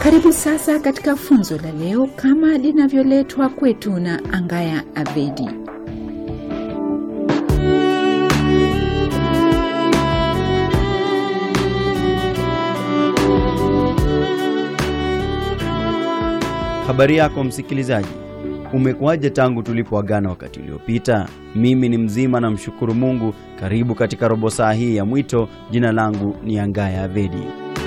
Karibu sasa katika funzo la leo kama linavyoletwa kwetu na Angaya Avedi. Habari yako msikilizaji, umekuwaje tangu tulipoagana wakati uliopita? Mimi ni mzima na mshukuru Mungu. Karibu katika robo saa hii ya mwito. Jina langu ni Angaya Avedi.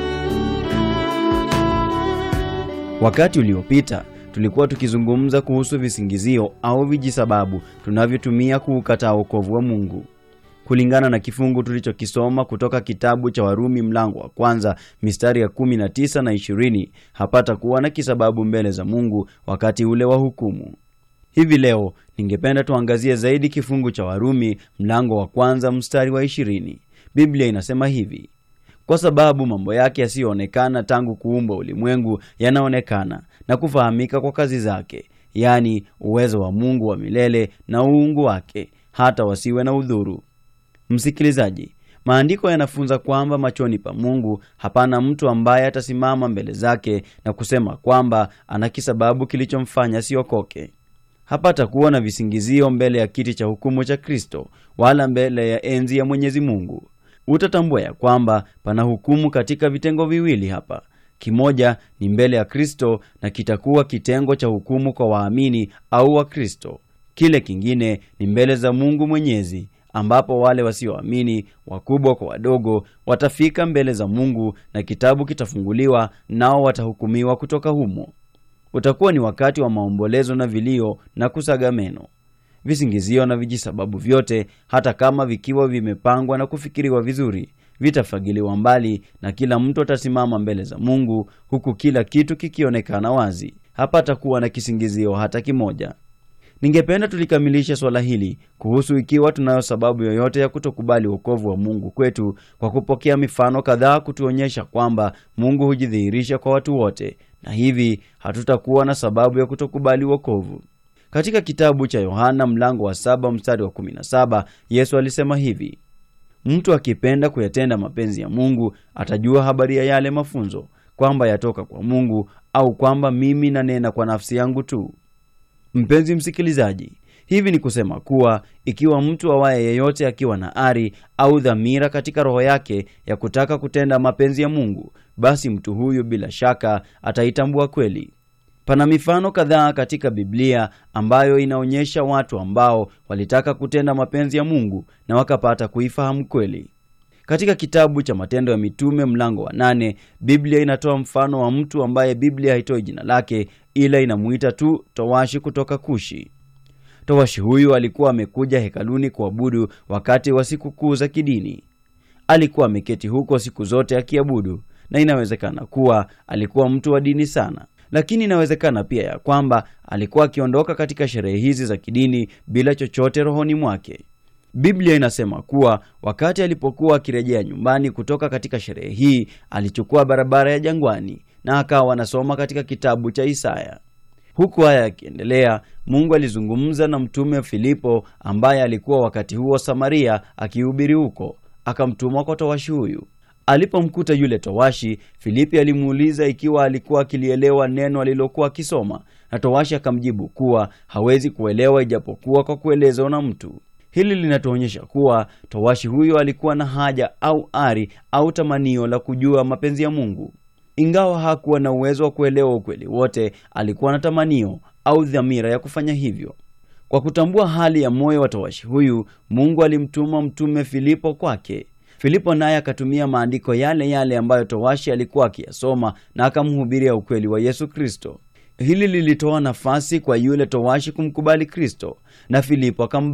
Wakati uliopita tulikuwa tukizungumza kuhusu visingizio au vijisababu tunavyotumia kuukataa wokovu wa Mungu. Kulingana na kifungu tulichokisoma kutoka kitabu cha Warumi mlango wa kwanza mistari ya 19 na 20, hapata kuwa na kisababu mbele za Mungu wakati ule wa hukumu. Hivi leo ningependa tuangazie zaidi kifungu cha Warumi mlango wa kwanza mstari wa 20. Biblia inasema hivi: kwa sababu mambo yake yasiyoonekana tangu kuumbwa ulimwengu yanaonekana na kufahamika kwa kazi zake, yaani uwezo wa Mungu wa milele na uungu wake, hata wasiwe na udhuru. Msikilizaji, maandiko yanafunza kwamba machoni pa Mungu hapana mtu ambaye atasimama mbele zake na kusema kwamba ana kisababu kilichomfanya siokoke. Hapata kuwa na visingizio mbele ya kiti cha hukumu cha Kristo, wala mbele ya enzi ya Mwenyezi Mungu. Utatambua ya kwamba pana hukumu katika vitengo viwili hapa. Kimoja ni mbele ya Kristo na kitakuwa kitengo cha hukumu kwa waamini au Wakristo. Kile kingine ni mbele za Mungu Mwenyezi, ambapo wale wasioamini, wakubwa kwa wadogo, watafika mbele za Mungu na kitabu kitafunguliwa, nao watahukumiwa kutoka humo. Utakuwa ni wakati wa maombolezo na vilio na kusaga meno. Visingizio na vijisababu vyote, hata kama vikiwa vimepangwa na kufikiriwa vizuri, vitafagiliwa mbali na kila mtu atasimama mbele za Mungu, huku kila kitu kikionekana wazi. Hapata kuwa na kisingizio hata kimoja. Ningependa tulikamilishe swala hili kuhusu ikiwa tunayo sababu yoyote ya kutokubali wokovu wa Mungu kwetu kwa kupokea mifano kadhaa kutuonyesha kwamba Mungu hujidhihirisha kwa watu wote, na hivi hatutakuwa na sababu ya kutokubali wokovu. Katika kitabu cha Yohana mlango wa saba mstari wa 17 Yesu alisema hivi: mtu akipenda kuyatenda mapenzi ya Mungu atajua habari ya yale mafunzo, kwamba yatoka kwa Mungu au kwamba mimi nanena kwa nafsi yangu tu. Mpenzi msikilizaji, hivi ni kusema kuwa ikiwa mtu awaye yeyote akiwa na ari au dhamira katika roho yake ya kutaka kutenda mapenzi ya Mungu, basi mtu huyu bila shaka ataitambua kweli. Pana mifano kadhaa katika Biblia ambayo inaonyesha watu ambao walitaka kutenda mapenzi ya Mungu na wakapata kuifahamu kweli. Katika kitabu cha Matendo ya Mitume mlango wa nane, Biblia inatoa mfano wa mtu ambaye Biblia haitoi jina lake, ila inamuita tu towashi kutoka Kushi. Towashi huyu alikuwa amekuja hekaluni kuabudu wakati wa sikukuu za kidini. Alikuwa ameketi huko siku zote akiabudu, na inawezekana kuwa alikuwa mtu wa dini sana lakini inawezekana pia ya kwamba alikuwa akiondoka katika sherehe hizi za kidini bila chochote rohoni mwake. Biblia inasema kuwa wakati alipokuwa akirejea nyumbani kutoka katika sherehe hii, alichukua barabara ya jangwani na akawa anasoma katika kitabu cha Isaya. Huku haya yakiendelea, Mungu alizungumza na mtume Filipo ambaye alikuwa wakati huo Samaria akihubiri huko, akamtuma kwa towashi huyu. Alipomkuta yule towashi, Filipi alimuuliza ikiwa alikuwa akilielewa neno alilokuwa akisoma, na towashi akamjibu kuwa hawezi kuelewa ijapokuwa kwa kuelezwa na mtu. Hili linatuonyesha kuwa towashi huyo alikuwa na haja au ari au tamanio la kujua mapenzi ya Mungu. Ingawa hakuwa na uwezo wa kuelewa ukweli wote, alikuwa na tamanio au dhamira ya kufanya hivyo. Kwa kutambua hali ya moyo wa towashi huyu, Mungu alimtuma mtume Filipo kwake. Filipo naye akatumia maandiko yale yale ambayo towashi alikuwa akiyasoma na akamhubiria ukweli wa Yesu Kristo. Hili lilitoa nafasi kwa yule towashi kumkubali Kristo, na Filipo